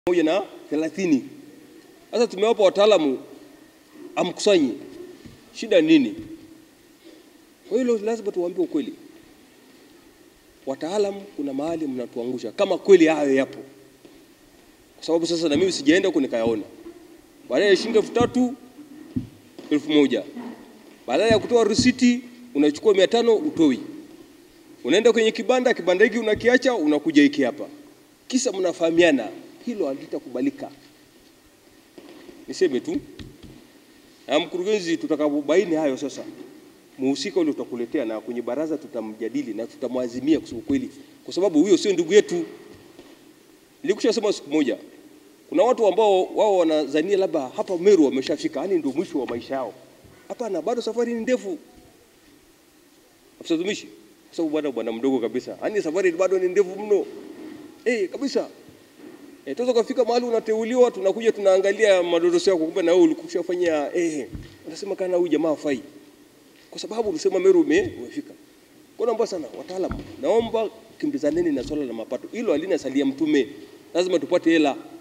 moja na thelathini. Sasa tumewapa wataalamu amkusanyi, shida nini? Kwa hilo lazima tuwaambie ukweli. Wataalamu, kuna mahali mnatuangusha kama kweli hayo yapo, kwa sababu sasa na mimi sijaenda huko nikayaona. Baada ya shilingi elfu tatu elfu moja baada ya kutoa risiti unachukua mia tano utoi, unaenda kwenye kibanda, kibanda hiki unakiacha, unakuja hiki hapa, kisa mnafahamiana. Hilo halitakubalika. Niseme tu na mkurugenzi, tutakapobaini hayo sasa, muhusika ule tutakuletea na kwenye baraza tutamjadili na tutamwazimia kusema kweli, kwa sababu huyo sio ndugu yetu. Nilikushasema siku moja, kuna watu ambao wao wanazania labda hapa Meru wameshafika, yani ndio mwisho wa maisha yao. Hapana, bado safari ni ndefu. Afisa utumishi, kwa sababu bwana bwana mdogo kabisa, yani safari bado ni ndefu mno eh, kabisa. Eh, tuweza kufika mahali unateuliwa, tunakuja tunaangalia madodoso yako, kumbe na wewe ulikushafanyia eh, unasema kana huyu jamaa hafai, kwa sababu ulisema Meru ume, umefika. Kwa naomba sana wataalamu, naomba kimbizaneni na swala la mapato, hilo halina salia mtume, lazima tupate hela.